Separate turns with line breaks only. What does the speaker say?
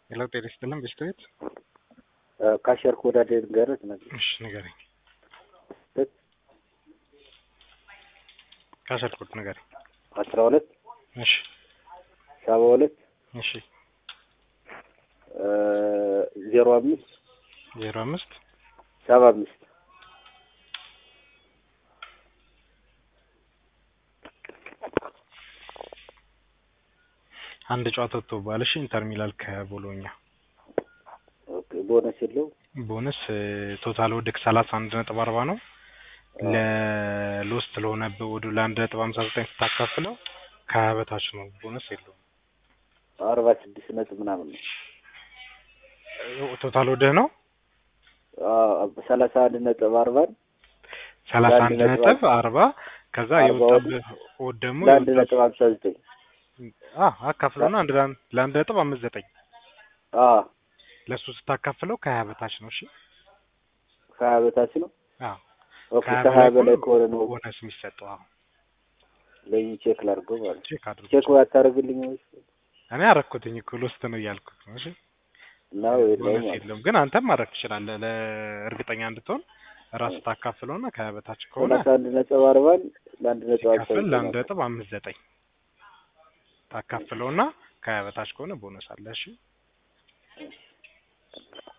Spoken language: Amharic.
ሄሎ ጤና ይስጥልን ቤስቶቤት
ካሸርክ ወዳደ ንገረት ነገር
እሺ ንገረኝ ካሸርኩት ንገረኝ
አስራ ሁለት
እሺ
ሰባ ሁለት
እሺ
ዜሮ አምስት
ዜሮ አምስት
ሰባ አምስት
አንድ ጨዋታ ወጥቶብሃል እሺ ኢንተር ሚላን ከቦሎኛ
ኦኬ ቦነስ የለው
ቦነስ ቶታል ወድቅ ሰላሳ አንድ ነጥብ አርባ ነው ለሎስት ለሆነብህ ወደ ለአንድ ነጥብ ሀምሳ ዘጠኝ ስታካፍለው ከሀያ በታች ነው ቦነስ የለውም
አርባ ስድስት ነጥብ ምናምን ነው
ቶታል ወድህ ነው
ሰላሳ አንድ ነጥብ አርባን
ሰላሳ
ለአንድ
አንድ
ነጥብ
ነጥብ አርባ ከዛ
አርባ
የወጣብህ ወድ ደግሞ
ለአንድ
የወጣብህ-
ነጥብ ሀምሳ ዘጠኝ
አ አካፍለውና አንድ ለአንድ ለአንድ ነጥብ አምስት ዘጠኝ
አዎ
ለእሱ ስታካፍለው ከሀያ በታች ነው እሺ
ከሀያ በታች ነው
አዎ
ኦኬ
ከሀያ
ከሀያ
በላይ
በላይ ከሆነ ነው
ቦነስ የሚሰጠው አዎ
ለይ ቼክ ላድርገው ማለት ነው
ቼክ አድርጉ
ቼክ ባታደርግልኝ ወይስ
እኔ አረኩትኝ እኮ ሎስት ነው እያልኩት ነው እሺ
ነው የለውም
ቦነስ
ማለት
የለውም ግን አንተም ማድረግ ትችላለህ ለእርግጠኛ እንድትሆን ራሱ ታካፍለውና ከሀያ በታች ከሆነ
ሰላሳ አንድ ነጥብ አርባን ለአንድ ነጥብ ሀምሳ
ሲካፈል
ዘጠኝ
ለአንድ
ነው።
ነጥብ አምስት ዘጠኝ ታካፍለውና ከሀያ በታች ከሆነ ቦነስ አለ እሺ